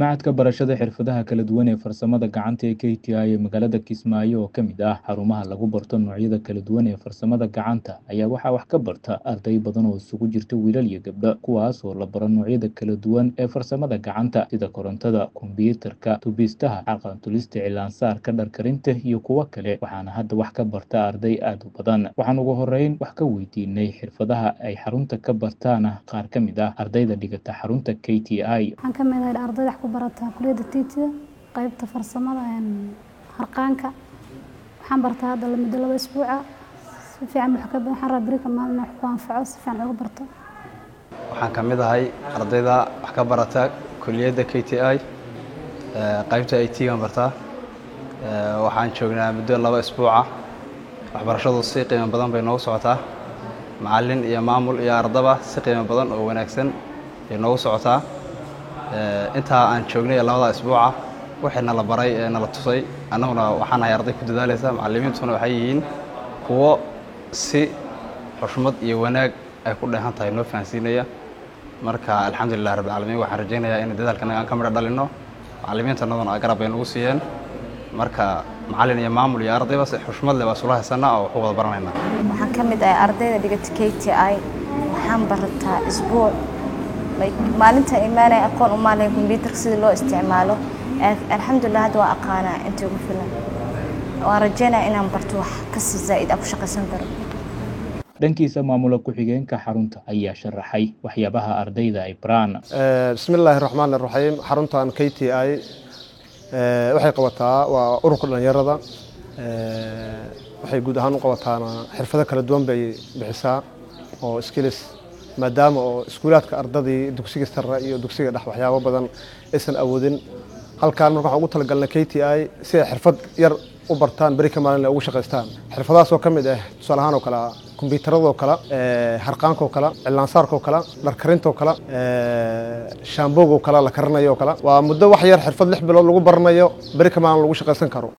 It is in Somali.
Macadka Barashada Xirfadaha Kala Duwan ee Farsamada Gacanta ee KTI ee magaalada Kismaayo oo ka mid ah xarumaha lagu barto noocyada kala duwan ee farsamada gacanta ayaa waxaa wax ka barta arday badan oo isugu jirta wiilal iyo gabdho kuwaas oo la baro noocyada kala duwan ee farsamada gacanta sida korontada, kombiyuutarka, tubistaha, xaqan-tulista, cilaan-saarka, dhar-karinta iyo kuwo kale waxaana hadda wax ka barta arday aad u badan waxaan ugu horeyn wax ka weydiinay xirfadaha ay xarunta ka bartaana qaar ka mid ah ardayda dhigata xarunta KTI waxaan ka mid ahay ardayda wax ku barata kulliyadda TTI qaybta farsamada een harqaanka waxaan bartaa hadda muddo laba isbuuca si fiican wax ka waxaan rabaa berri ka maalin wax ku anfaco si fiican uga barto waxaan ka mid ahay ardayda wax ka barata kulliyadda KTI qaybta IT gaan bartaa waxaan joognaa muddo laba isbuuca waxbarashadu si qiimo badan bay noogu socotaa macallin iyo maamul iyo ardaba si qiimo badan oo wanaagsan ay noogu socotaa intaa aan joognay labada isbuuca wixii nala baray ee nala tusay annaguna waxaan nahay arday ku dadaalaysa macallimiintuna waxay yihiin kuwo si xushmad iyo wanaag ay ku dheehan tahay noo fahansiinaya marka alxamdulilah rabbi caalamiin waxaan rajaynayaa in dadaalkanaga aan ka midho dhalinno macallimiintanaduna garab bay nagu siiyeen marka macallin iyo maamul iyo ardayba si xushmad leh baa isula haysanaa oo wax u wada baranaynaa waxaan ka mid ahay ardayda dhigata KTI waxaan barataa isbuuc maalinta imaanaya aqoon u maalaya kombiyuutarka sida loo isticmaalo alxamdulilah hadda waa aqaanaa inta ugu filan waan rajeynaya inaan barto wax kasii zaa'id aan ku shaqaysan karo dhankiisa maamula ku-xigeenka xarunta ayaa sharaxay waxyaabaha ardayda ay baraan bismi illaahi raxmaan iraxiim xaruntan k t i waxay qabataa waa ururka dhalinyarada waxay guud ahaan u qabataana xirfado kala duwan bay bixisaa oo skills maadaama oo iskuulaadka ardadii dugsiga sare iyo dugsiga dhex waxyaabo badan aysan awoodin halkaan marka waxaan ugu talagalnay k t i si ay xirfad yar u bartaan beri ka maalin ugu shaqaystaan xirfadahaas oo ka mid ah tusaale ahaan oo kale kombiyuutaradoo kale harqaankaoo kale cilaansaarkaoo kale dharkarintoo kale shaamboogoo kale la karinayo oo kale waa muddo wax yar xirfad lix bilood lagu baranayo beri ka maalin lagu shaqaysan karo